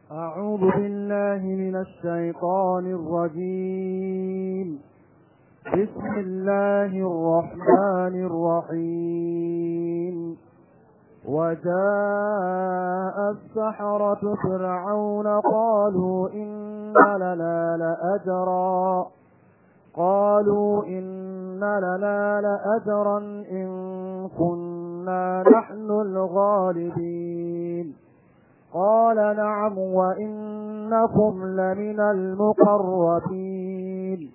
أعوذ بالله من الشيطان الرجيم بسم الله الرحمن الرحيم وجاء السحرة فرعون قالوا إن لنا لأجرا قالوا إن لنا لأجرا إن كنا نحن الغالبين قال نعم وإنكم لمن المقربين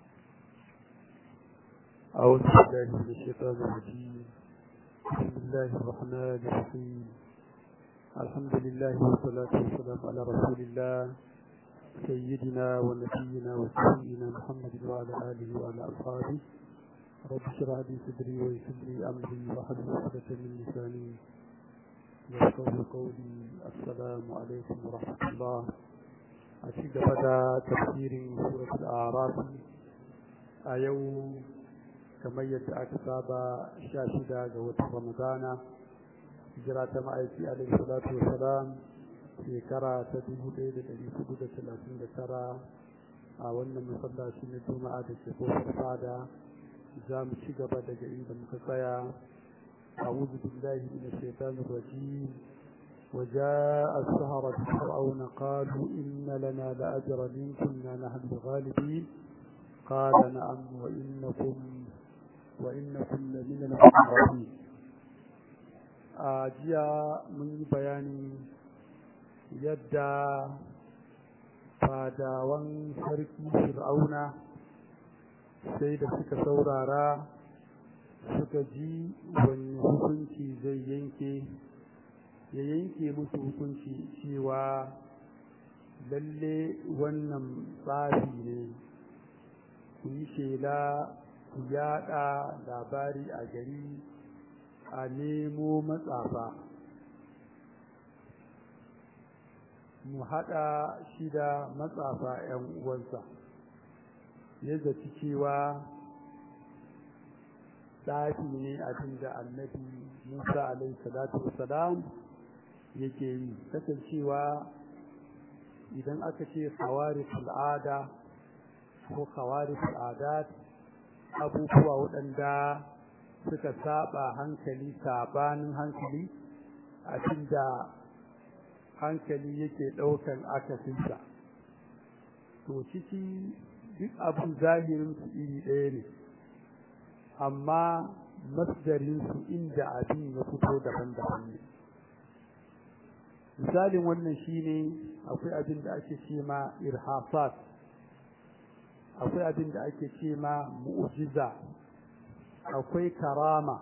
أعوذ بالله من الشيطان الرجيم بسم الله الرحمن الرحيم الحمد لله والصلاة والسلام على رسول الله سيدنا ونبينا وسيدنا محمد وعلى آله وعلى أصحابه رب اشرح لي صدري ويسر لي أمري واحلل عقدة من لساني يفقهوا قولي السلام عليكم ورحمة الله أشهد بدا تفسير سورة الأعراف أيوم kamar yadda aka saba sha shida ga watan ramadana hijira ta ma'aiki alaihi salatu wassalam shekara ta dubu ɗaya da ɗari hudu da talatin da tara a wannan masallaci na juma'a da ke kofar fada za mu ci gaba daga inda muka tsaya أعوذ بالله من الشيطان الرجيم وجاء السهرة فرعون قالوا إن لنا لأجرا إن كنا نحن الغالبين قال نعم وإنكم وإنكم لمن المقربين jiya mun yi bayani yadda fadawan sarki fir'auna sai da suka saurara suka ji wani hukunci zai yanke ya yanke musu hukunci cewa lalle wannan tsafi ne ku yi shela ku yada labari a gari a nemo matsafa mu haɗa shi da matsafa 'yan uwansa ya zaci cewa tsafi ne abin da annabi musa alaihi salatu wasalam yake yi kasancewa idan aka ce khawarif al'ada ko khawarif al'adat abubuwa waɗanda suka saba hankali sabanin hankali abinda hankali yake ɗaukan akasinsa to ciki duk abin zahirinsu iri ɗaya ne amma masdarinsu inda abin ya fito daban-daban ne misalin wannan shine akwai abin da ake ce ma irhasat akwai abin da ake ce ma mu'jiza akwai karama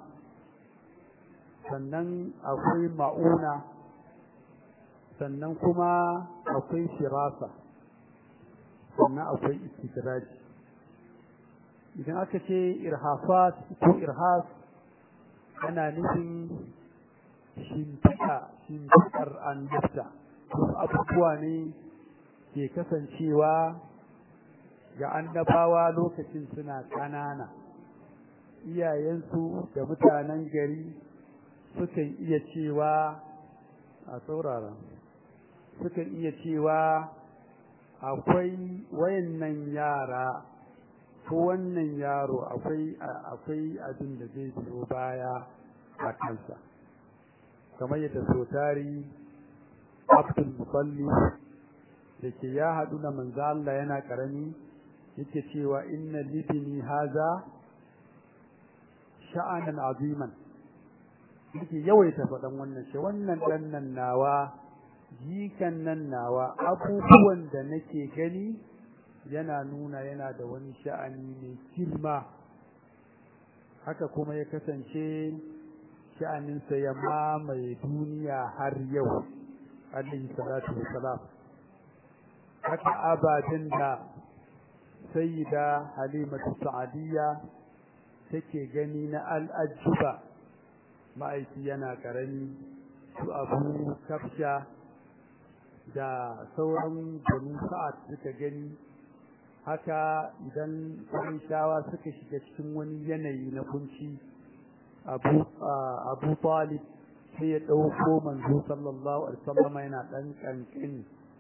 sannan akwai ma'una sannan kuma akwai firasa sannan akwai istidraji idan aka ce irhafat ko irhas ana nufin shimfiɗa shimfiɗar annabta wasu abubuwa ne ke kasancewa ga annabawa lokacin suna ƙanana iyayensu da mutanen gari sukan iya cewa a saurara sukan iya cewa akwai wayannan yara ko wannan yaro akwai akwai abin da zai biyo baya a kansa kamar yadda sotari abdul musalli da ke ya haɗu da manzo Allah yana ƙarami yake cewa inna libini haza sha'anan aziman yake yawaita faɗan wannan shi wannan ɗan nan nawa jikan nan nawa abubuwan da nake gani yana nuna yana da wani sha'ani mai girma haka kuma ya kasance sha'aninsa ya mamaye duniya har yau alaihi salatu wassalam haka ababen da sayyida halimatu sa'adiyya take gani na al'ajuba ma'aiki yana karami su abu kafsha da sauran banu sa'ad suka gani haka idan shawa suka shiga cikin wani yanayi na kunci abu abu talib sai ya ɗauko manzo sallallahu alaihi wasallam yana ɗan ƙanƙani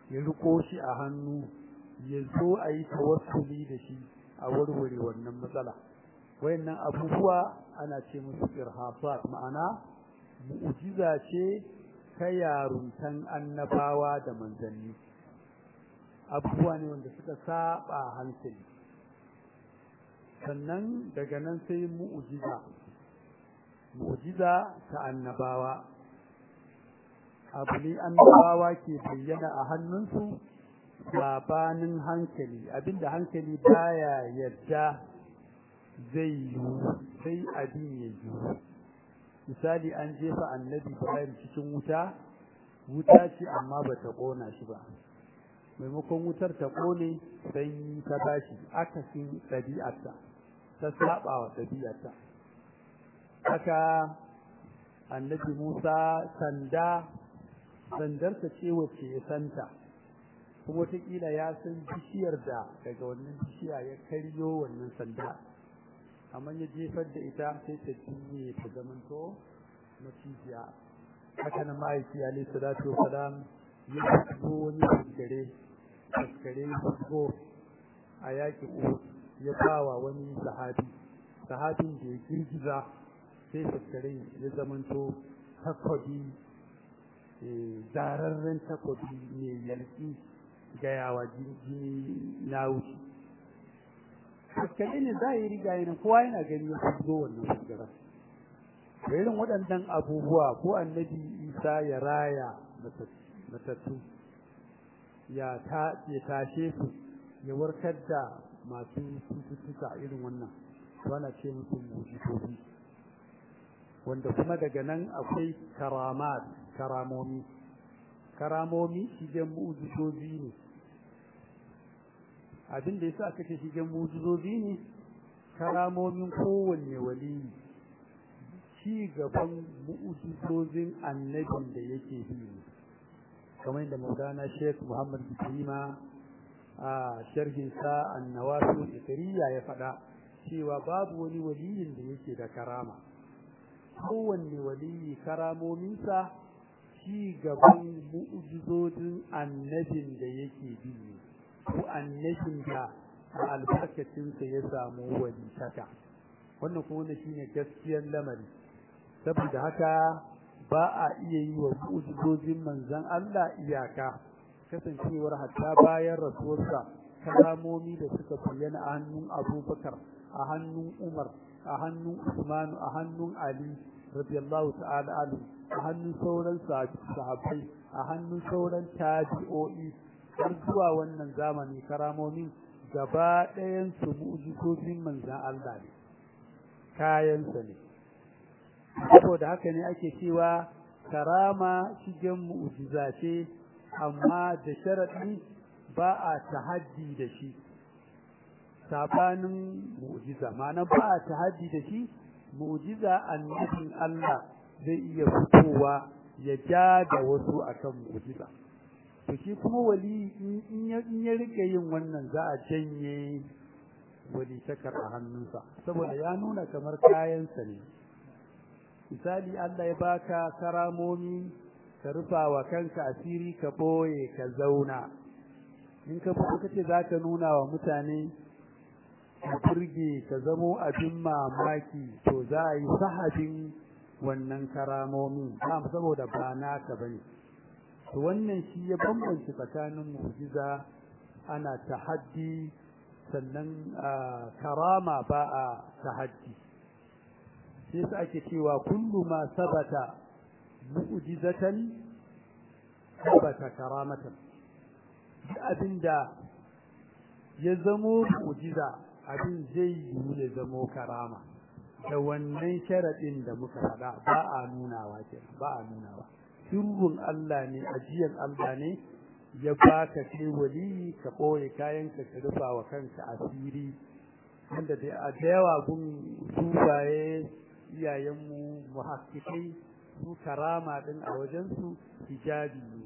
ya riko shi a hannu ya zo a yi tawassuli da shi a warware wannan matsala wayannan abubuwa ana ce musu irhasat ma'ana mu'jiza ce ta yaruntan annabawa da manzanni abubuwa ne wanda suka saba hankali sannan daga nan sai mu'jiza mu'jiza ta annabawa abu ne annabawa ke bayyana a hannunsu sabanin hankali abinda hankali baya yarda zai yiwu sai abin ya yiwu misali an jefa annabi Ibrahim cikin wuta wuta ce amma ba ta kona shi ba maimakon wutar ta kone sanyi ta bashi akasin ɗabi'arta ta saba wa ɗabi'arta haka annabi Musa sanda sandarsa ce wacce ya santa kuma wataƙila ya san bishiyar da daga wannan bishiya ya karyo wannan sanda amma ya jefar da ita sai ta cinye ta zamanto macijiya haka na ma'aiki alaihi salatu wasalam ya fito wani fuskare fuskare fusgo a yaƙi uhud ya bawa wani sahabi sahabin da ya girgiza sai fuskare ya zamanto takobi zararren takobi mai yalki gayawa jini na wuce fuskare ne za a yi riga yana kowa yana gani ya fito wannan fuskaren da irin waɗannan abubuwa ko annabi isa ya raya matattu ya tashe su ya warkar da masu cututtuka irin wannan wana ce musu mujizobi wanda kuma daga nan akwai karamat karamomi karamomi shigen mujizobi ne abin da yasa aka ce shigen mujizobi ne karamomin kowanne waliyi ci gaban mu'ujizozin annabin da yake bi ne kamar yadda maulana sheikh muhammad bikrima a sharhin sa annawasu ikriya ya faɗa cewa babu wani waliyin da yake da karama kowanne waliyi karamominsa ci gaban mu'ujizozin annabin da yake bi ne ko annabin da a albarkacinsa ya samu walitaka wannan kuma wannan shine gaskiyar lamari saboda haka ba a iya yi wa mu'jizozin manzon Allah iyaka kasancewar hatta bayan rasuwarsa kalamomi da suka bayyana a hannun Abubakar a hannun Umar a hannun Usman a hannun Ali radiyallahu ta'ala anhu a hannun sauran sahabbai a hannun sauran tabi'o'i har zuwa wannan zamani karamomin gaba ɗayan su mu'jizozin manzon Allah ne kayansa ne saboda haka ne ake cewa karama shigen mu'jiza ce amma da sharadi ba a tahaddi da shi sabanin mu'jiza ma'ana ba a tahaddi da shi mu'jiza annabin Allah zai iya fitowa ya ja da wasu akan mu'jiza to shi kuma wali in ya rike yin wannan za a janye wali takar a hannunsa saboda ya nuna kamar kayansa ne misali Allah ya baka karamomi ka rufa wa kanka asiri ka boye ka zauna in ka fito kace zaka nuna wa mutane ka burge ka zamo abin mamaki to za a yi sahabin wannan karamomi ba saboda ba naka bane to wannan shi ya bambance tsakanin mu'jiza ana tahaddi sannan karama ba a tahaddi sai su ake cewa kullu ma sabata mu'jizatan sabata karamatan duk abinda ya zamo mu'jiza abin zai yiwu ya zamo karama da wannan sharadin da muka faɗa ba a nunawa kenan ba a nunawa sirrun Allah ne ajiyar Allah ne ya baka kai wali ka ɓoye kayanka ka rufa wa kanka asiri wanda da yawa gun sufaye iyayenmu muhakkikai su karama din a wajensu hijabi ne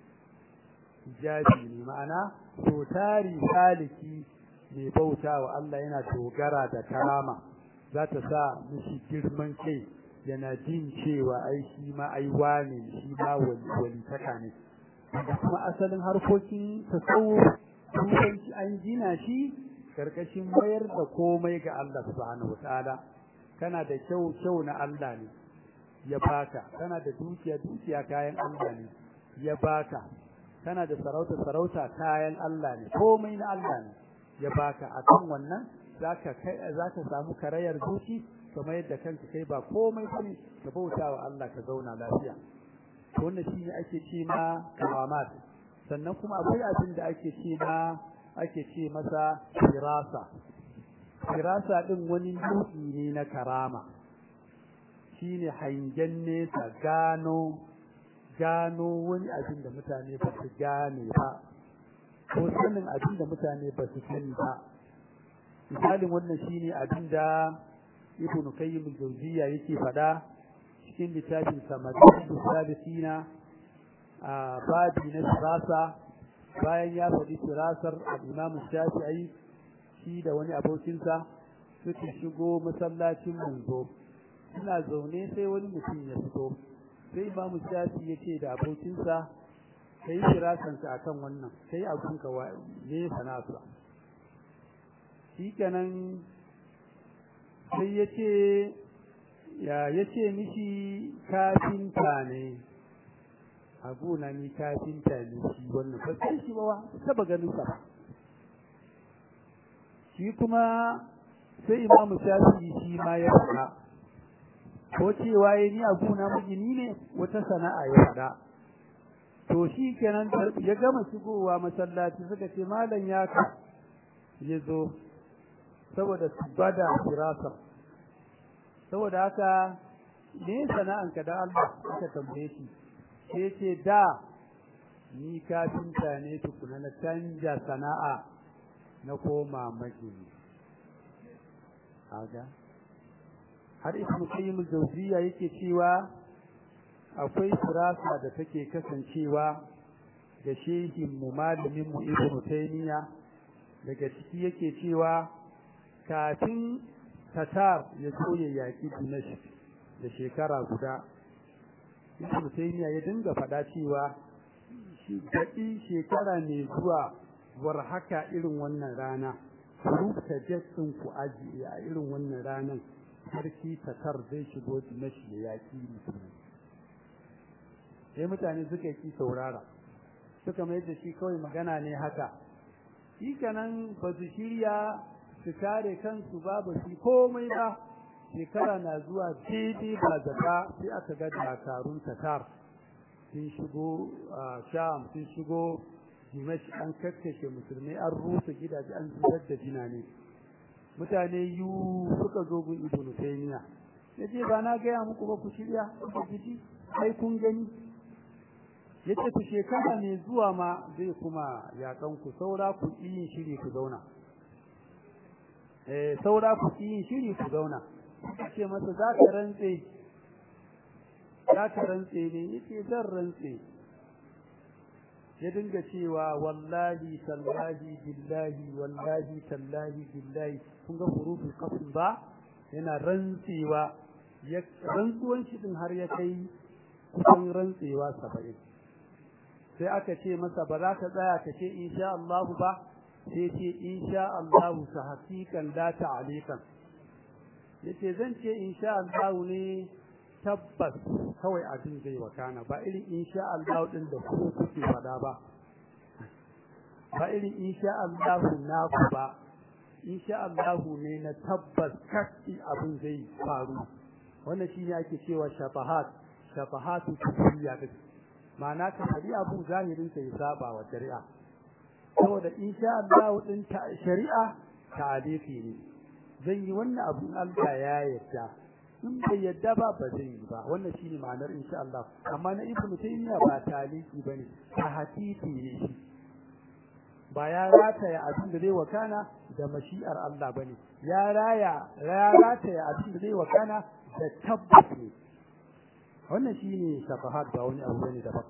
hijabi ne ma'ana to tari saliki mai bauta wa Allah yana dogara da karama za ta sa mishi girman kai yana jin cewa ai shi ma ai wane shi ma walitaka ne da kuma asalin harkokin tasawuf turanci an gina shi karkashin mayar da komai ga Allah subhanahu wataala kana da kyau kyau na Allah ne ya baka kana da dukiya dukiya kayan Allah ne ya baka kana da sarauta sarauta kayan Allah ne komai na Allah ne ya baka akan wannan zaka kai zaka samu karayar zuci kamar yadda kanka kai ba komai bane ka bauta wa Allah ka zauna lafiya to wannan shine ake ce ma karamat sannan kuma akwai abin da ake ce ma ake ce masa firasa firasa din wani nau'i ne na karama shine hangen nesa gano gano wani abin da mutane ba su gane ba ko sanin abin da mutane ba su sani ba misalin wannan shine abin da ibn qayyim al-jawziyya yake fada cikin littafin sa madinatu salisina a babi na sirasa bayan ya faɗi sirasar al-imam shafi'i shi da wani abokinsa suka shigo masallacin manzo suna zaune sai wani mutum ya fito sai imamu shafi ya ce da abokinsa ka yi firasanka a kan wannan kai abinka ne sana'arsa shi kenan sai ya ce ya ya ce mishi kafinta ne a gona ni kafinta ne shi wannan ba sai shi ba taba ganin sa shi kuma sai imamu shafi shi ma ya faɗa ko cewa ya ni abu na magini ne wata sana'a ya faɗa to shi kenan ya gama shigowa masallaci suka ce malam ya ka ya zo saboda su bada firasa saboda haka ne sana'anka da Allah aka tambaye shi sai ce da ni kafinta ne tukuna na canja sana'a na koma magini aga har ibnu qayyim al-jawziyya yake cewa akwai firasa da take kasancewa da shehin mu malamin mu ibnu taymiya daga ciki yake cewa kafin tatar ya zo ya yaki dimashq da shekara guda ibnu taymiya ya dinga faɗa cewa shi daɗi shekara ne zuwa war haka irin wannan rana rubuta jetsin ku aji a irin wannan ranan sarki tatar zai shigo dimashi ya yaki musulmi sai mutane suka yi saurara suka mai da shi kawai magana ne haka shi kenan ba su shirya su kare kansu ba ba su komai ba shekara na zuwa daidai ba zaka sai aka ga dakarun tatar sun shigo sham sun shigo dimashi an kakkashe musulmai an rusa gidaje an zubar da jina ne mutane yu suka zo gun ibnu taymiya yace ba na gaya muku ba ku shirya ku ji sai kun gani yace ku shekara ne zuwa ma zai kuma yakan ku saura ku yin shiri ku zauna eh saura ku yin shiri ku zauna yace masa za ka rantse za ka rantse ne yace zan rantse ya dinga cewa wallahi tallahi billahi wallahi tallahi billahi kun ga hurufin qasm ba yana rantsewa ya rantsuwan shi din har ya kai kusan rantsewa 70 sai aka ce masa ba za ka tsaya ka ce insha Allah ba sai ce insha Allah sa hakikan la ta'alikan yace zan ce insha Allah ne tabbas kawai abin zai wakana ba irin insha Allah din da ku kuke fada ba ba irin insha Allah naku ba insha Allah ne na tabbas kashi abin zai faru wannan shine ake cewa shafahat shafahatu kufriya din ma'ana ka fadi abu zahirin sa ya saba wa shari'a saboda insha Allah din ta shari'a ta'alifi ne zan yi wannan abu Allah ya yarda in bai yadda ba ba zai yi ba wannan shine ma'anar insha Allah amma na ibnu taymiya ba taliki bane ta hakiki ne shi ba ya rataya abin da zai wakana da mashi'ar Allah bane ya raya ya rataya abin da zai wakana da tabbas ne wannan shine safahat ba wani abu bane daban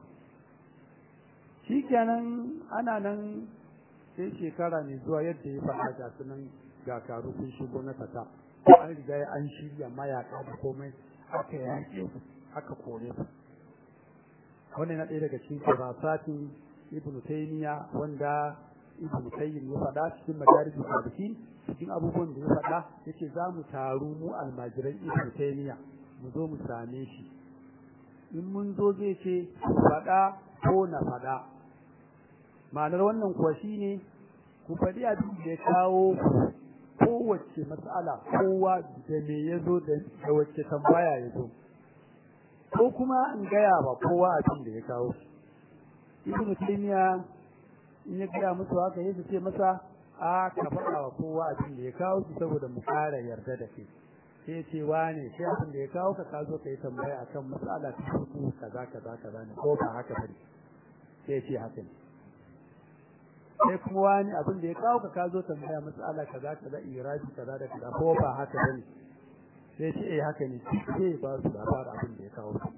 shikenan ana nan sai shekara ne zuwa yadda ya faɗa ga sunan ga karu sun shigo na fata an riga an shirya mayaka da komai aka yaƙe aka kore su wannan na ɗaya daga cikin firasatin ibn taymiya wanda ibn qayyim ya faɗa cikin madarijus salikin cikin abubuwan da ya faɗa yace za mu taru mu almajiran ibn taymiya mu zo mu same shi in mun zo zai ce faɗa ko na faɗa ma'anar wannan kuwa shine ku faɗi abin da ya kawo kowace matsala kowa da me ya zo da wacce tambaya ya zo ko kuma in gaya ba kowa abin da ya kawo ibnu taymiya in ya gaya musu haka yake ce masa a ka faɗa wa kowa abin da ya kawo shi saboda mu ƙara yarda da kai sai ya ce wane sai abin da ya kawo ka ka zo ka yi tambaya akan matsala ta hutu kaza kaza kaza ne ko ba haka bane sai ya ce haka ne sai kuma wani abin da ya kawo ka ka zo tambaya matsala kaza kaza iraji kaza da kaza ko ba haka bane sai ce eh haka ne sai ba su labarin abin da ya kawo su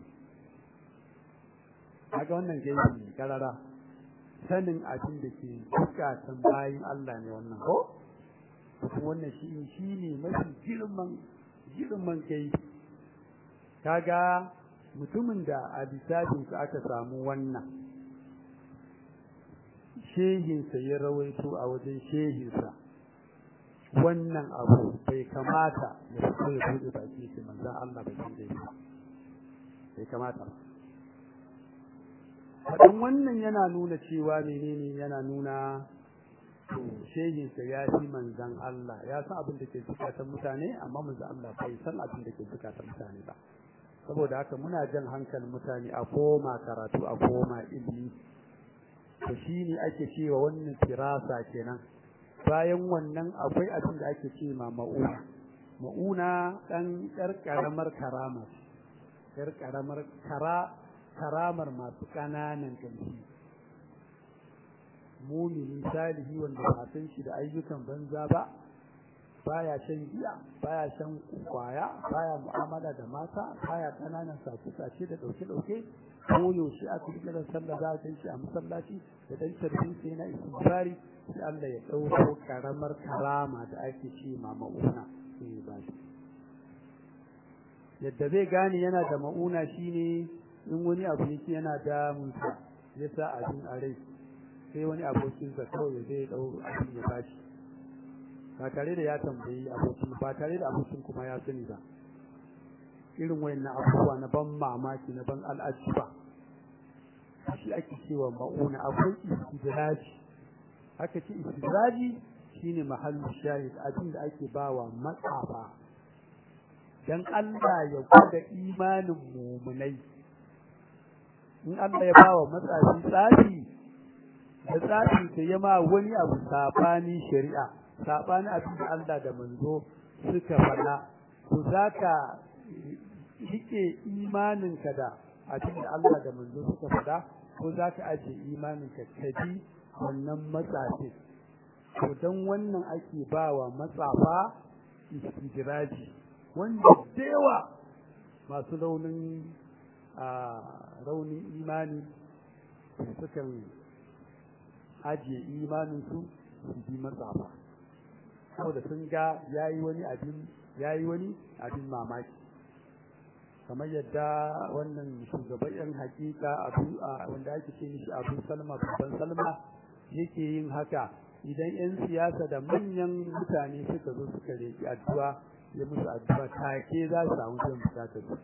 kaga wannan gaibi ne karara sanin abin da ke bukatan bayin Allah ne wannan ko kuma wannan shi shi ne mafi girman girman gaibi kaga mutumin da a lissafin aka samu wannan shehinsa ya rawaito a wajen shehinsa wannan abu bai kamata ya fito ya buɗe baki shi manzan Allah bai san dai bai kamata faɗin wannan yana nuna cewa menene yana nuna to shehinsa ya fi manzan Allah ya san abin da ke zukatan mutane amma manzan Allah bai san abin da ke zukatan mutane ba saboda haka muna jan hankalin mutane a koma karatu a koma ilimi to shi ne ake cewa wannan firasa kenan bayan wannan akwai abin da ake ce ma ma'una ma'una ɗan ƴar ƙaramar karama ƴar ƙaramar kara karamar masu ƙananan ƙarfi mumini salihi wanda ba san shi da ayyukan banza ba baya shan giya baya shan kwaya baya mu'amala da mata baya ƙananan sace-sace da ɗauke-ɗauke ko yaushe aka yi kiran sallah za a kai shi a masallaci da dan tarbin sai na istighfari sai Allah ya dauko karamar karama da ake ce ma mauna sai ba shi yadda zai gane yana da mauna shine in wani abu yake yana da munsa ya sa abin a rai sai wani abokin sa kawai zai dau abin ya bashi ba tare da ya tambayi abokin ba tare da abokin kuma ya sani ba irin wayannan abubuwa na ban mamaki na ban al'ajiba shi ake cewa ma'una akwai istidraji aka ce istidraji shine mahallu shahid abin da ake bawa matsafa dan Allah ya gwada imanin mumunai in Allah ya bawa matsafi tsafi da tsafi ta yama wani abu sabani shari'a sabani abin da Allah da manzo suka faɗa to zaka rike imaninka da abin da Allah da manzo suka faɗa ko za ka ajiye imaninka ka bi wannan matsafi to don wannan ake bawa matsafa istijiraji wanda dewa masu raunin a raunin imani sukan ajiye imaninsu su bi matsafa saboda sun ga yayi wani abin yayi wani abin mamaki kamar yadda wannan shugaban yan hakika abu wanda ake ce mishi abu salma babban salma yake yin haka idan yan siyasa da manyan mutane suka zo suka reki addu'a ya musu addu'a take za su samu biyan bukatar su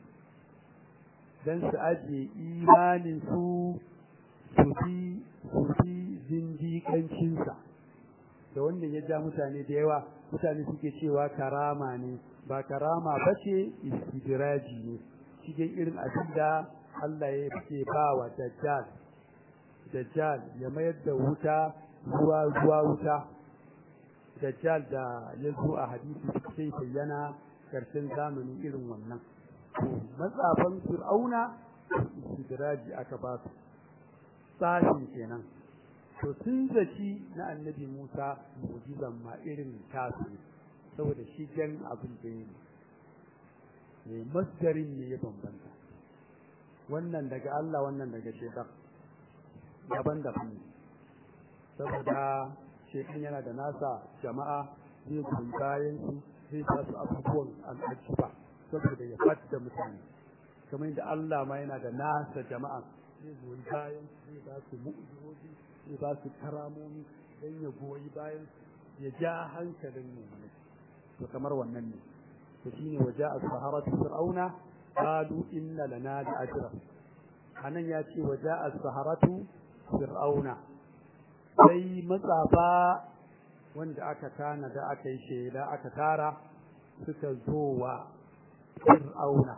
dan su ajiye imanin su su fi su fi zindiƙancinsa da wannan ya ja mutane da yawa mutane suke cewa karama ne ba karama ba ce istidraji ne cikin irin abin da Allah ya ke ba wa dajjal dajjal ya mayar da wuta ruwa ruwa wuta dajjal da ya zo a hadisi sai bayyana karshen zamani irin wannan matsafan fir'auna istidraji aka ba su tsahin kenan to sun zaci na annabi Musa mu'jizan ma irin tasu saboda shi jan abin da yi ne masdarin ne ya bambanta wannan daga Allah wannan daga shekar daban-daban ne saboda shekar yana da nasa jama'a zai goyi bayan su zai sa su abubuwan al'ajiba saboda ya fata mutane kamar yadda Allah ma yana da nasa jama'a zai goyi bayan zai ba su mu'ujizoji zai ba su karamomi don ya goyi bayan ya ja hankalin mu'minai to kamar wannan ne to shine waje as-saharatu fir'auna qalu inna lana la ajra anan ya ce waje as-saharatu fir'auna sai matsafa wanda aka tana da aka yi shaida aka tara suka zo wa fir'auna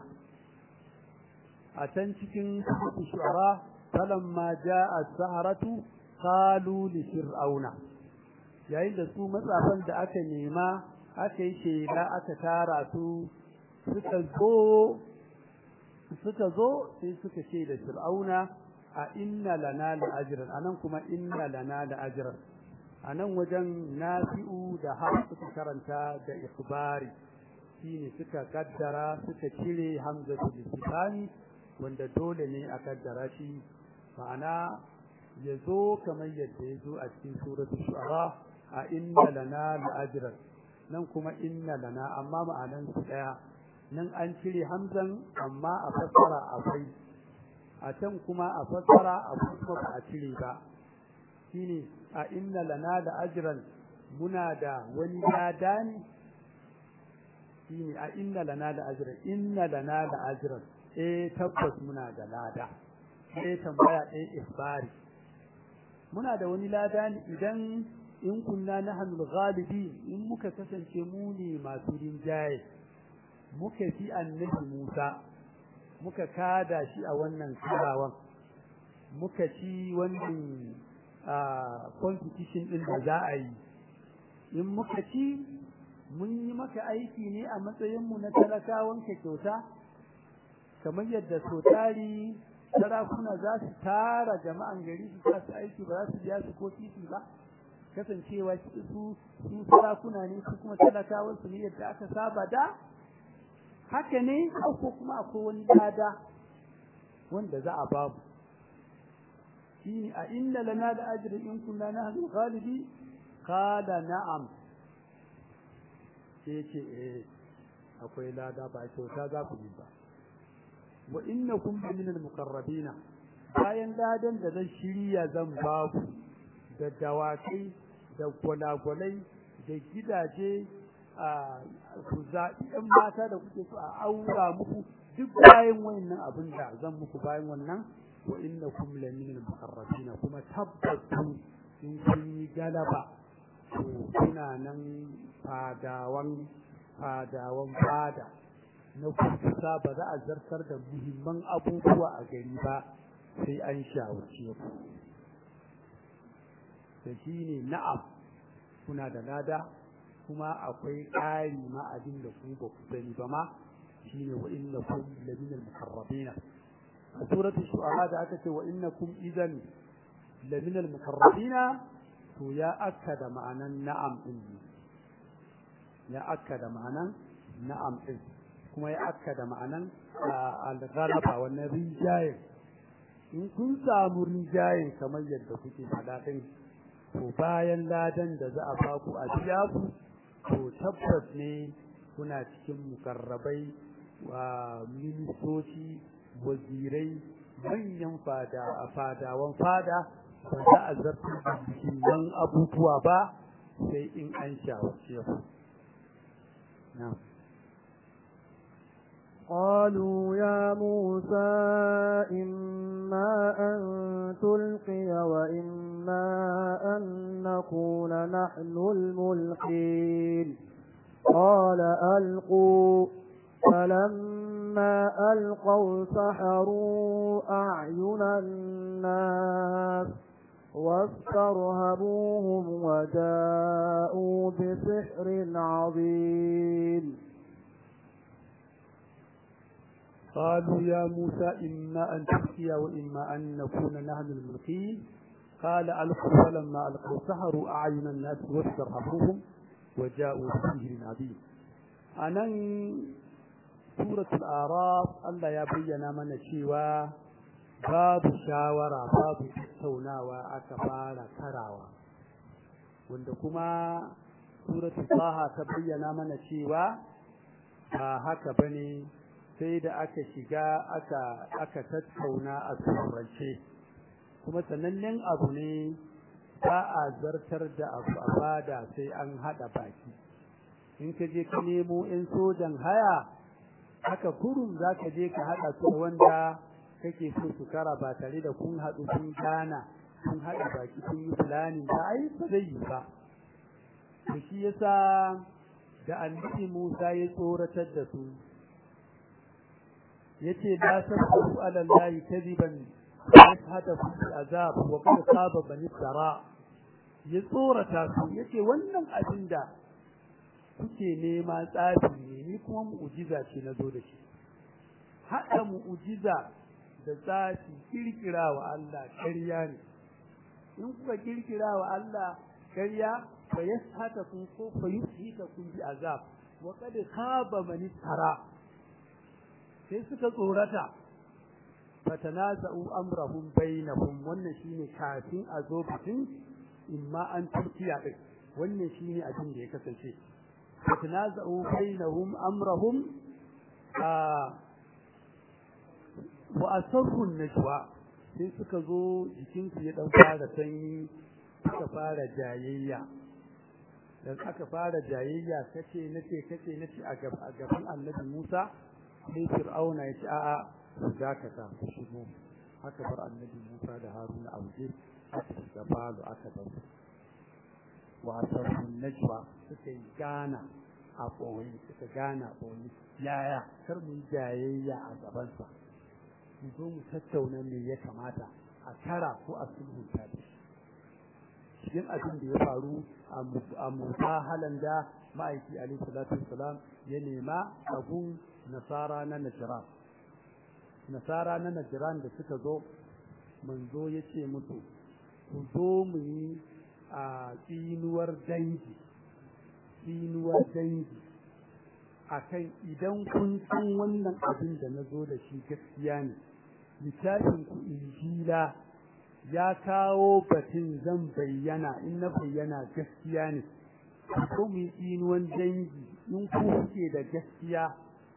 a can cikin shu'ara falamma ja'a as-saharatu qalu li fir'auna yayin da su matsafan da aka nema aka yi shaida aka tara su suka zo suka zo sai suka ce da fir'auna a inna lana la ajran anan kuma inna lana la ajran anan wajen nafi'u da har suka karanta da ikhbari shine suka kaddara suka cire hamzatul istifani wanda dole ne a kaddara shi ma'ana yazo kamar yadda yazo a cikin suratul shu'ara a inna lana la ajran nan kuma inna lana amma ma'anan su daya nan an cire hamzan amma a fassara akwai a can kuma a fassara akwai kuma ba a cire ba shine a inna lana da ajran muna da wani lada ne shine a inna lana da ajran inna lana da ajran eh tabbas muna da lada eh tambaya eh isbari muna da wani lada ne idan in kunna nahnu al-ghalibin in muka kasance mu ne masu rinjaye muka fi annabi Musa muka kada shi a wannan karawan muka ci wannan competition din da za a yi in muka ci mun yi maka aiki ne a matsayin mu na talakawan ka kyauta kamar yadda so tari sarakuna za su tara jama'an gari su sa su aiki ba za su biya su ko titi ba kasancewa su su sarakuna ne su kuma talakawan su ne yadda aka saba da haka ne ko kuma akwai wani lada wanda za a babu shine a inna lana da ajri in kunna nahnu ghalibi qala na'am sai ce eh akwai lada ba kyauta za ku yi ba wa innakum min al-muqarrabina bayan ladan da zan shirya zan ba ku da dawakai da gwalagwalai da gidaje a ku zaɓi ɗan mata da kuke so a aura muku duk bayan wannan abin da zan muku bayan wannan wa innakum la min al-muqarrabin kuma tabbatu in kun yi galaba to kuna nan fadawan fadawan fada na kusa ba za a zartar da muhimman abubuwa a gari ba sai an shawarce ku da shi ne na'am kuna da lada kuma akwai ƙari ma abin da ku ba ku sani ba ma shine wa innakum lamina al-muqarrabin a suratul shu'ara da aka ce wa innakum idan lamina al-muqarrabin to ya akkada ma'anan na'am din ya akkada ma'anan na'am din kuma ya akkada ma'anan al-ghalaba wannan rijayin in kun samu rijayin kamar yadda kuke faɗa din to bayan ladan da za a baku a biya ku to tabbas ne kuna cikin mukarrabai wa ministoci wazirai manyan fada a fadawan fada ba za a zartar da muhimman abubuwa ba sai in an shawarce ku قالوا يا موسى إما أن تلقي وإما أن نكون نحن الملقين قال ألقوا فلما ألقوا سحروا أعين الناس واسترهبوهم وجاءوا بسحر عظيم قالوا يا موسى إما أن تلقي وإما أن نكون نحن الملقين قال ألقوا فلما ألقوا سحروا أعين الناس واسترهبوهم وجاءوا بسحر عظيم أنا سورة الأعراف الله يبين من شيوا باب شاورا باب tattaunawa aka fara karawa wanda kuma suratul taha ta bayyana mana cewa ba haka bane sai da aka shiga aka aka tattauna a turance kuma sanannen abu ne ba a zartar da abu a fada sai an haɗa baki in ka je ka nemo 'yan sojan haya haka kurun za ka je ka haɗa su wanda kake so su kara ba tare da kun haɗu kun gana kun haɗa baki kun yi fulani ba ai ba zai yi ba to shi yasa da annabi Musa ya tsoratar da su yace la tasbu ala allahi kadiban hada fi azab wa qad saba bani sara ya tsorata su yace wannan abin da kuke nema tsafi ne ni kuma mu'jiza ce na zo da shi haɗa mu'jiza da tsafi kirkira wa Allah ƙarya ne in kuka kirkira wa Allah ƙarya fa yashata kun ko fa yushita kun bi azab wa qad khaba man tara sai suka tsorata fatanaza'u amrahum bainahum wannan shine kafin a zo bikin imma an turkiya din wannan shine abin da ya kasance fatanaza'u bainahum amrahum wa asarru najwa sai suka zo jikinsu ya dan fara sanyi suka fara jayayya dan aka fara jayayya kace nace kace nace a gaban annabi Musa sai Fir'auna ya ce a'a dakata ku shigo haka bar annabi Musa da Haruna a waje aka shiga falo aka bar wa asarru najwa suka yi gana a ɓoye suka gana a ɓoye yaya kar mu yi jayayya a gabansa mu zo mu tattauna me ya kamata a tara ko a sulhunta da shi cikin abin da ya faru a musa halan da ma'aiki alaihi salatu wassalam ya nema abun nasara na najiran nasara na najiran da suka zo manzo ya ce musu ku zo mu yi a tsinuwar dangi tsinuwar dangi akan idan kun san wannan abin da na zo da shi gaskiya ne littafin ku injila ya kawo batun zan bayyana in na bayyana gaskiya ne ko mu yi tsinuwan dangi in ku kuke da gaskiya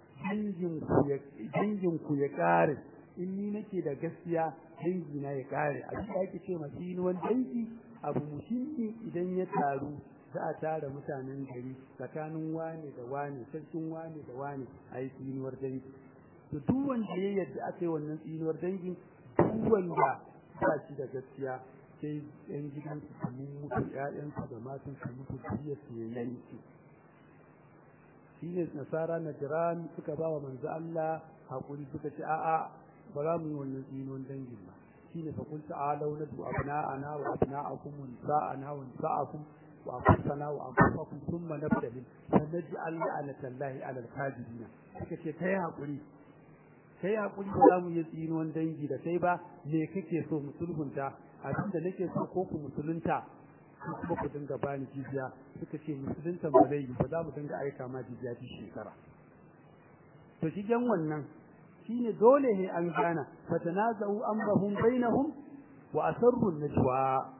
dangin ku ya kare in ni nake da gaskiya dangi na ya kare abin da ake ce ma tsinuwan dangi abu muhimmi idan ya taru za a tara mutanen gari tsakanin wane da wane sarkin wane da wane a yi tsinuwar dangi to duk wanda ya yadda aka yi wannan tsinuwar dangi duk wanda ba shi da gaskiya sai yan gidan su su mutu ƴaƴansu da matan su mutu biyar su ya yanke shi ne nasara na jiran suka ba wa manzo Allah hakuri suka ce a'a ba za mu yi wannan tsinuwar dangin ba shine fa kun ta'alau nadu abna'ana wa abna'akum wa nisa'ana wa nisa'akum وأنفسنا وأنفسكم ثم نبتهل فنجعل لعنة الله على الكاذبين suka ce kai hakuri kai hakuri ba za mu yi tsinuwan dangi da kai ba me kake so musulunta abin da nake so ko ku musulunta ko kuma ku dinga bani jiziya suka ce musulunta ba zai yi ba za mu dinga aika ma jiziya duk shekara to shigen wannan shine dole ne an gana fatanaza'u amrahum bainahum wa asarru najwa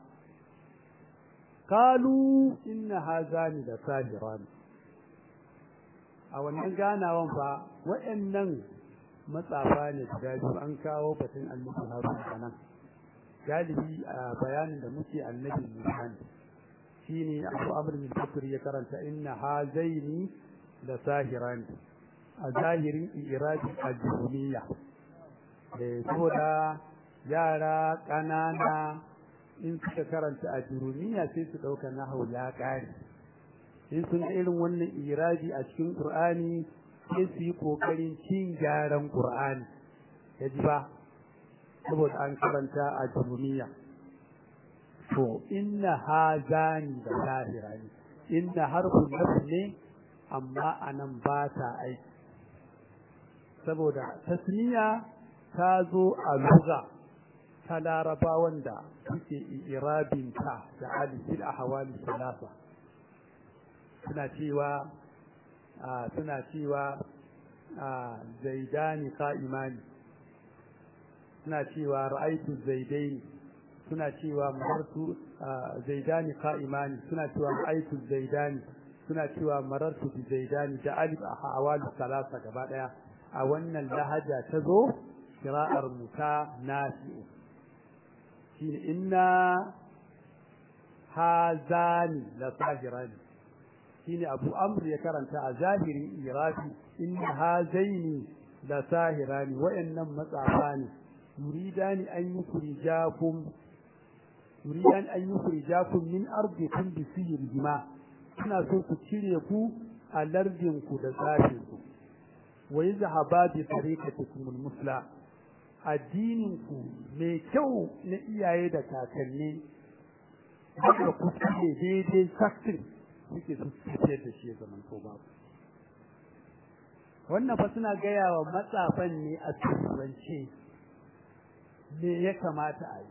qalu inna hazani da sahiran a wannan ganawan fa waɗannan matsafa ne guda biyu an kawo batun annabi harun kanan galibi a bayanin da muke annabi musa ne shine abu amr bin bakr ya karanta inna hazaini da sahiran a zahirin irabi al-jumiyya eh saboda yara ƙanana in suka karanta a jurumiya sai su ɗauka nahau ya ƙare in sun irin wannan irabi a cikin ƙur'ani sai su yi ƙoƙarin cin gyaran ƙur'ani ya ji ba saboda an karanta a jurumiya to inna hazani da zahirani inna harfun nafs ne amma anan ba ta aiki saboda tasniya ta zo a lugha ta larabawan da suke irabinta da alifil a hawali salasa suna cewa suna cewa zaidani ka'imani suna cewa ra'aitu zaidaini suna cewa marartu zaidani ka'imani suna cewa ra'aitu zaidani suna cewa marartu bi zaidani da alif a hawali salasa gaba daya a wannan lahaja ta zo kira'ar muta nafi'u shine inna hazani la sahirani shine abu amr ya karanta a zahirin irafi inna hazaini la sahirani wayannan matsafa ne yuridani an yukrijakum yuridan an yukrijakum min ardikum bi sihrihima suna so su cire ku a lardin ku da tsafin ku wa yazhaba bi tariqatikum al-musla addinin ku mai kyau na iyaye da kakanni da ku ne daidai saktin suke su tafiyar da shi zaman ko babu wannan fa suna gaya wa matsafan ne a turance me ya kamata a yi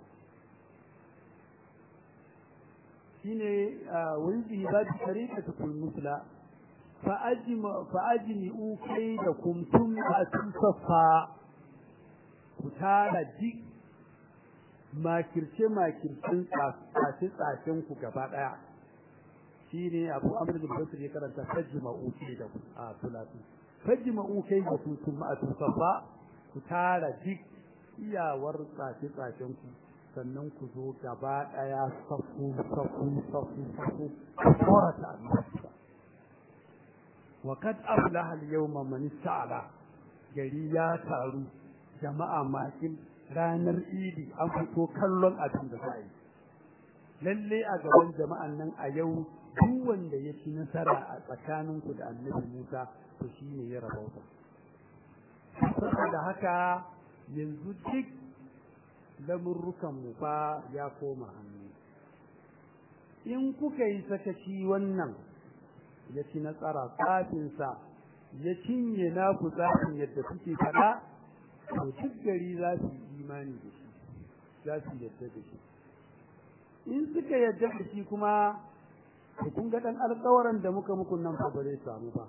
shine wani ba da tarika ta kun musula fa'ajini ukai da kumtum a tusafa ku tara duk makirce-makircen tsace-tsacen ku gaba ɗaya shi ne abu amur da basir ya karanta fajji ma'ukai da a tulatu fajji ma'ukai da kumtum a tusafa ku tara duk iyawar tsace-tsacen ku sannan ku zo gaba ɗaya safu safu safu safu tsorata annabta wa kad aflaha al-yawma man ista'ala gari ya taru jama'a makin ranar idi an fito kallon abin da za yi lalle a gaban jama'an nan a yau duk wanda ya ci nasara a tsakaninku da annabi Musa to shine ya rabauta saboda haka yanzu duk lamurrukan mu fa ya koma hannu in kuka yi sakaci wannan ya ci nasara tsafinsa ya cinye naku tsafin yadda kuke faɗa to duk gari za su yi imani da shi za su yadda da shi in suka yadda da shi kuma to kun ga dan alƙawaran da muka muku nan fa ba zai samu ba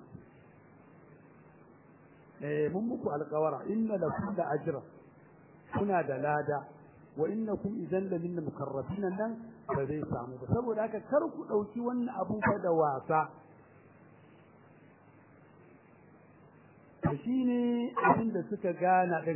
eh mun muku alƙawara inna lakum da ajra kuna da lada wa innakum idan la minna mukarrabina nan ba zai samu ba saboda haka kar ku dauki wannan abu fa da wasa shi ne abin da suka gana din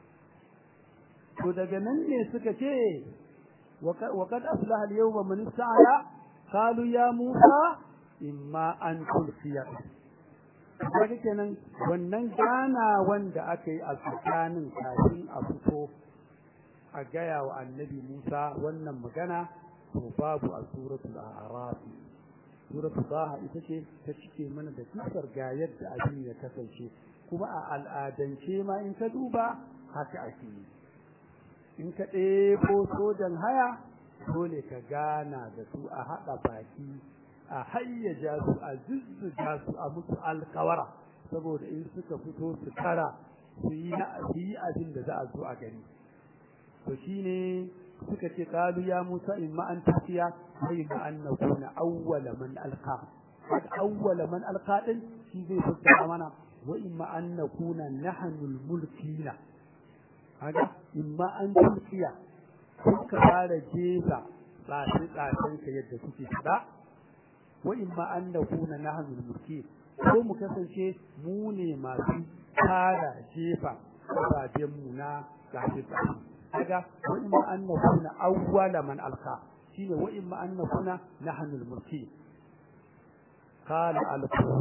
to daga nan ne suka ce wa kad aflaha al-yawma man ista'ala qalu ya musa imma an tulqiya kaga kenan wannan gana wanda aka yi a tsakanin kafin a fito a gaya wa annabi Musa wannan magana to babu a suratul a'raf suratul baha ita ce ta cike mana da kisar ga yadda abin ya kasance kuma a al'adance ma in ka duba haka ake yi in ka ɗebo sojan haya dole ka gana da su a haɗa baki a hayyaja su a zuzzuga su a musu alkawara saboda in suka fito su tara su yi abin da za a zo a gani to shine suka ce qalu ya Musa imma an tafiya sai ma an nakuna awwala man alqa kad awwala man alqa din shi zai fassara mana wa imma an nakuna nahnu almulkina haka imma an tafiya kuka fara jefa tsafi tsafin ka yadda kuke fada wa imma an nakuna nahnu almulkin ko mu kasance mu ne masu fara jefa tsafen mu na tsafi tsafi kaga wa imma an nakuna awwala man alqa shine wa imma an nakuna nahnu al-mulki qala alqu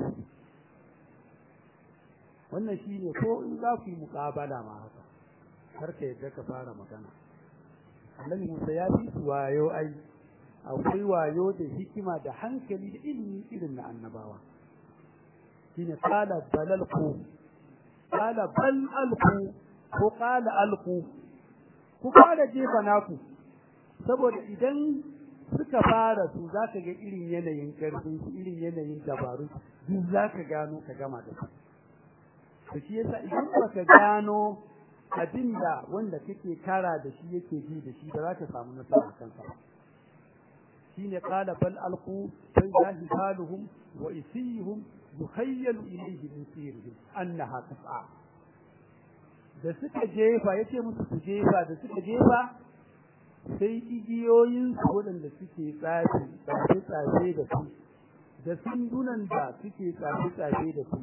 wannan shine ko in za ku yi muqabala ma haka karka yadda ka fara magana Annabi Musa ya fi su wayo ai akwai wayo da hikima da hankali da ilimi irin na annabawa shine qala balalku qala bal alqu ko qala alqu ku fara jefa naku saboda idan suka fara su zaka ga irin yanayin karfin su irin yanayin dabaru duk zaka gano ka gama da su to shi yasa idan baka gano abinda wanda kake kara da shi yake ji da shi ba za ka samu nasara kansa shine qala bal alqu fa jahiluhum wa isihum yukhayyalu ilayhi min sirrihim annaha tas'a da suka jefa yace musu su jefa da suka jefa sai igiyoyin su waɗanda suke tsafi tsafe tsafe da su da sundunan da suke tsafe tsafe da su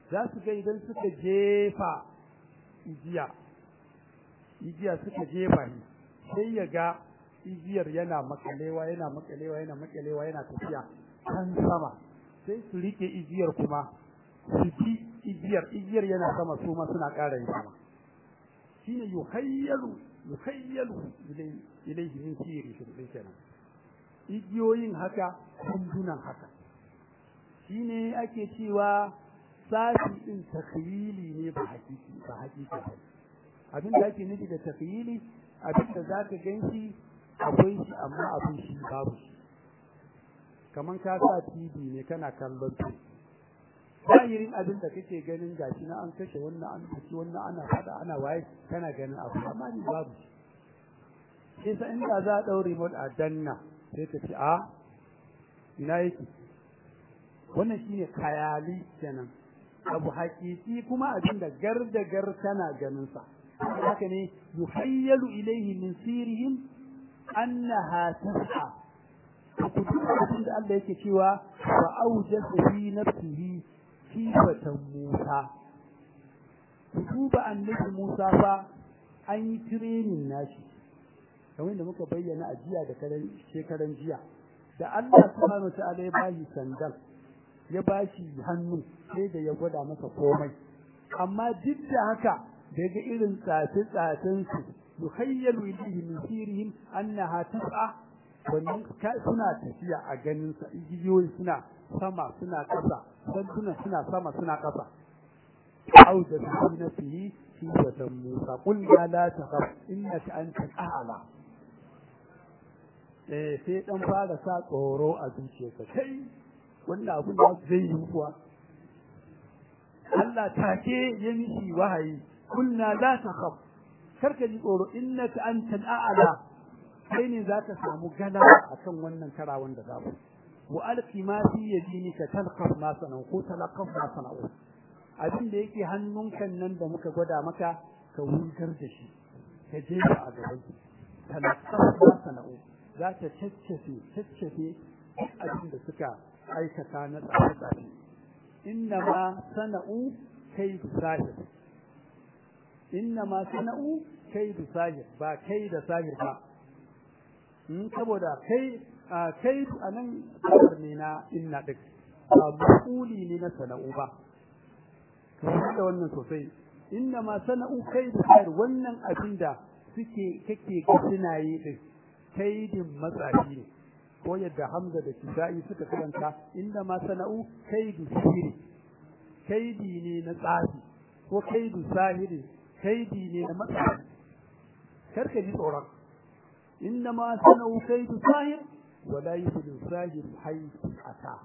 za su ga idan suka jefa igiya igiya suka jefa shi sai ya ga igiyar yana makalewa yana makalewa yana makalewa yana tafiya kan sama sai su rike igiyar kuma su ji igiyar igiyar yana sama su ma suna ƙara yin sama shine yuhayyalu yuhayyalu ilayhi min sirri shi kenan igiyoyin haka kundunan haka shine ake cewa safi din takyili ne ba hakiki ba hakiki ba abin da ake nufi da takyili abin da zaka ganshi akwai shi amma abin shi babu shi kaman ka sa TV ne kana kallon su zahirin abin da kake ganin gashi na an kashe wannan an kashe wannan ana fada ana waye kana ganin abu amma ni babu shi sai inda za a ɗau remote a danna sai ka ce a ina yake wannan shine kayali kenan abu hakiki kuma abin da gar da gar kana ganin sa haka ne yuhayyalu ilayhi min sirihim annaha tas'a ku duba abin da Allah yake cewa wa awjasa fi nafsihi sifatan Musa ku duba annabi Musa fa an yi training nashi kamar da muka bayyana a jiya da shekaran jiya da Allah subhanahu ta'ala ya bashi sandal ya bashi hannu sai da ya gwada masa komai amma duk da haka daga irin tsafe tsafen su yukhayyalu ilayhi min sirihim annaha tas'a wannan suna tafiya a ganin sa igiyoyi suna sama suna kasa sanduna suna sama suna kasa auda fi nafsihi fi watan Musa qul ya la takhaf innaka antal a'la eh sai dan fara sa tsoro a zuciyarsa kai wannan abun da zai yi kuwa Allah take ya mishi wahayi kunna la takhaf karka ji tsoro innaka antal a'la kai ne zaka samu galaba akan wannan karawan da zamu wa alqi ma fi yadinika talqaf ma sanau ko talaqaf ma sanau abin da yake hannunka nan da muka gwada maka ka wurgar da shi ka je a gaban talaqaf ma sanau za ta caccafe caccafe abin da suka aikata na tsafe-tsafe inna ma sana'u kai sahir inna ma sana'u kai sahir ba kai da sahir ba in saboda kai kai anan kabar ne na inna dik ba mafuli ne na sana'u ba kamar da wannan sosai inna ma sana'u kai sahir wannan abin da suke kake ga suna yi din kaidin matsafi ne ko yadda Hamza da Kisa'i suka karanta inda ma sana'u kaidu sihiri kaidi ne na tsafi ko kaidu sahiri kaidi ne na matsafi karka ji tsoron inda ma sana'u kaidu sahir wa la yuflihu sahir haythu ata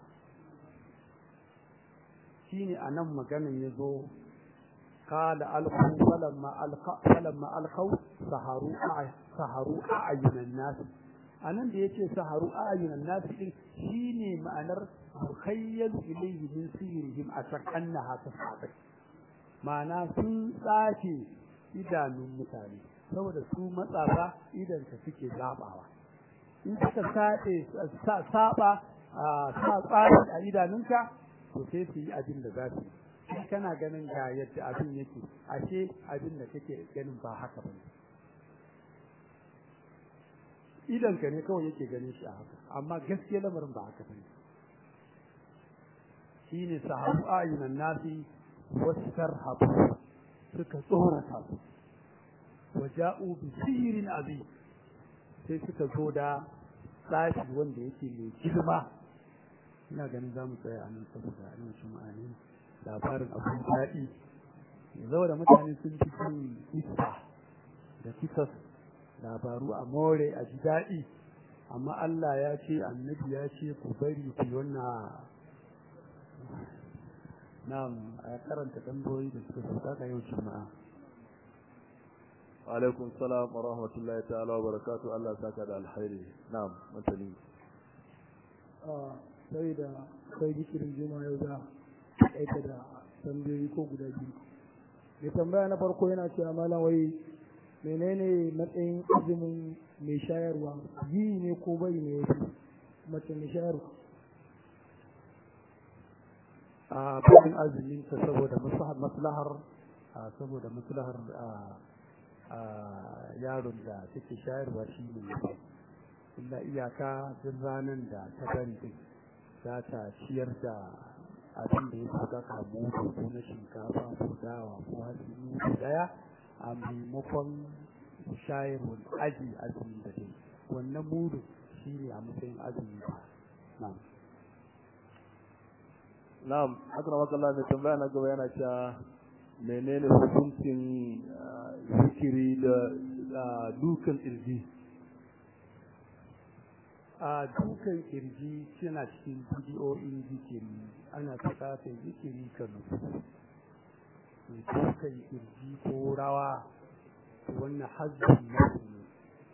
shine anan maganan yazo قال ألقوا فلما ألقى فلما ألقوا سهروا سهروا أعين الناس anan da yace saharu ayunan nas din shine ma'anar mukhayyal ilayhi min sirrihim atakannaha tasabak ma'ana sun tsace idanun mutane saboda su matsafa idan ka suke zabawa in suka sace saba sa tsaci a idanunka to sai su yi abin da za su yi kana ganin ga yadda abin yake ashe abin da kake ganin ba haka bane idan ka ne kawai yake ganin shi a haka amma gaskiya lamarin ba haka bane shine sahabu ayunan nasi wastarhabu suka tsorata su waja'u bi sihirin azim sai suka zo da tsafi wanda yake mai girma ina ganin za mu tsaya a nan saboda a nan ma'ani labarin abin daɗi ya da mutane sun fi son kisa da kisas labaru a more a ji daɗi amma Allah ya ce annabi ya ce ku bari ku wannan na'am a karanta tambayoyi da suka sauka ga yau juma'a alaikum salam wa rahmatullahi ta'ala wa barakatuh Allah saka da alkhairi na'am mutane a sai da kai dikirin juma'a yau za aika da tambayoyi ko guda biyu mai tambaya na farko yana cewa malam wai menene matsayin azumin mai shayarwa yi ne ko bari ne ya fi mace mai shayarwa a bayan azumin ta saboda maslahar saboda maslahar yaron da take shayarwa shi ne illa iyaka duk ranar da ta bari din za ta ciyar da abin da ya saka kamu ko na shinkafa ko dawa ko hatsi mutu daya a maimakon shayarwar aji azumi da dai wannan mudu shi ne a matsayin azumi na'am na'am haka makalla mai tambaya na gaba yana cewa menene hukuncin zikiri da dukan irji a dukan kirji yana cikin bidiyoyin zikiri ana bukatar zikiri ka nufu dukan kirji ko rawa wannan hajji ne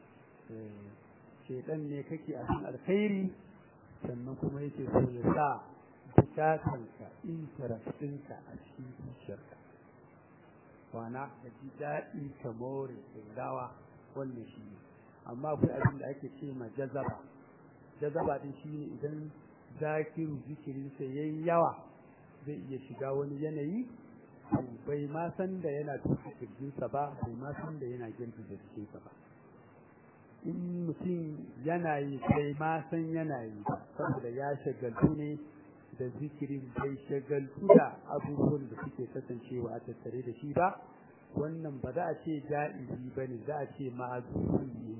shedan ne kake a cikin alkhairi sannan kuma yake so ya sa bukatanka interest ɗinka a cikin zuciyarka wana ka ji daɗi ka more rawa wannan shi ne amma akwai abin da ake ce ma jazaba jazaba din shi ne idan zakiru zikirinsa ya yi yawa zai iya shiga wani yanayi bai ma san da yana tuka kirjinsa ba bai ma san da yana girgiza jikinsa ba in mutum yana yi bai ma san yana yi ba saboda ya shagaltu ne da zikirin bai shagaltu da abubuwan da suke kasancewa a tattare da shi ba wannan ba za a ce ja'izi ba ne za a ce ma'azuri ne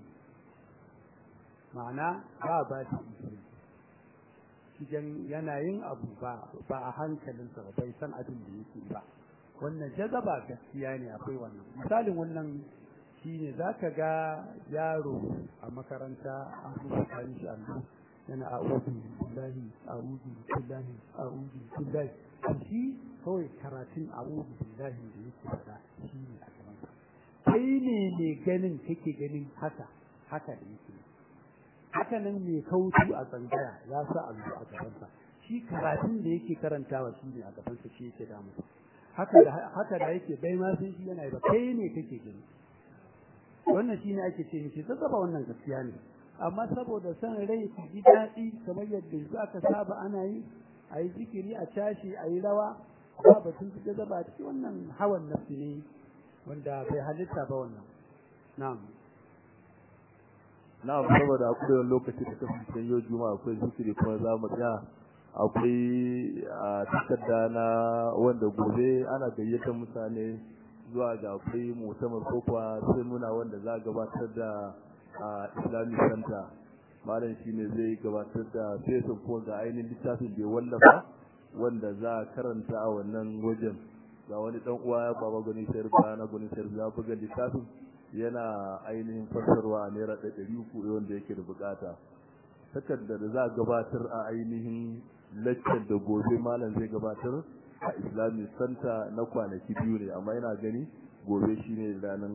ma'ana ba ba shi izini cikin yanayin abu ba ba a hankalinsa ba bai san abin da yake ba wannan jazaba gaskiya ne akwai wannan misalin wannan shine zaka ga yaro a makaranta an rubuta shi allo yana a'udhu billahi a'udhu billahi a'udhu billahi shi kawai karatun a'udhu billahi da yake fada shi ne a gaban kai ne ne ganin kake ganin haka haka da yake haka nan mai kautu a tsangaya ya sa allo a gabansa shi karatun da yake karantawa shi ne a gabansa shi yake damu haka da haka da yake bai ma sun shi yana ba kai ne kake gani wannan shi ne ake ce mishi zazzaba wannan gaskiya ne amma saboda son rai ku ji daɗi kamar yadda yanzu aka saba ana yi a yi zikiri a tashi a yi rawa ba batun su zaba cikin wannan hawan nafsi ne wanda bai halitta ba wannan na'am na'am saboda akwai wani lokaci da kasance yau juma'a akwai zikiri kuma za mu tsaya akwai a takarda na wanda gobe ana gayyatar mutane zuwa ga akwai musamman ko kuwa sai nuna wanda za a gabatar da a islamic center malam shi ne zai gabatar da fesin ko ga ainihin littafin da ya wallafa wanda za a karanta a wannan wajen ga wani dan uwa ya baba gani sayar ba na gani sayar ya buga littafin yana ainihin fassarwa a naira da ɗari uku wanda yake da bukata takardar da za a gabatar a ainihin lecture da gobe malam zai gabatar a islamic center na kwanaki biyu ne amma yana gani gobe shine ranar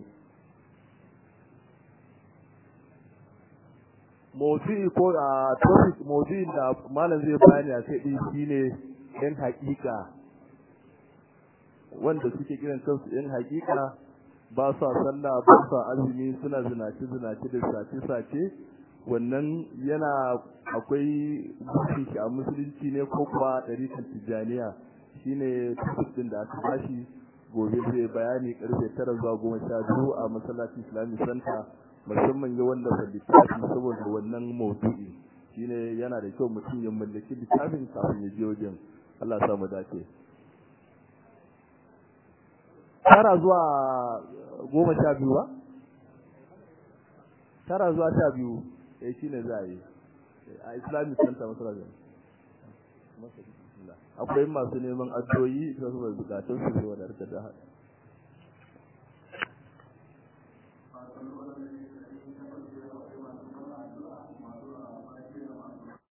motsi ko a topic motsi da malam zai bayani a kai din shine yan hakika wanda suke kiran kansu yan hakika ba sa sallah ba sa azumi suna zinaci zinaci da sace sace wannan yana akwai mutunci shi a musulunci ne ko kuwa ɗarikan tijjaniya shine topic din da aka bashi gobe zai bayani karfe tara zuwa goma sha biyu a masallacin islamic center musamman ya wallafa littafi saboda wannan maudu'i shine yana da kyau mutum ya mallaki littafin kafin ya je wajen Allah ya mu dace tara zuwa goma sha biyu ba tara zuwa sha biyu eh shine za a yi a islamic center masallacin akwai masu neman addu'o'i da su bai bukatun su zuwa da rika da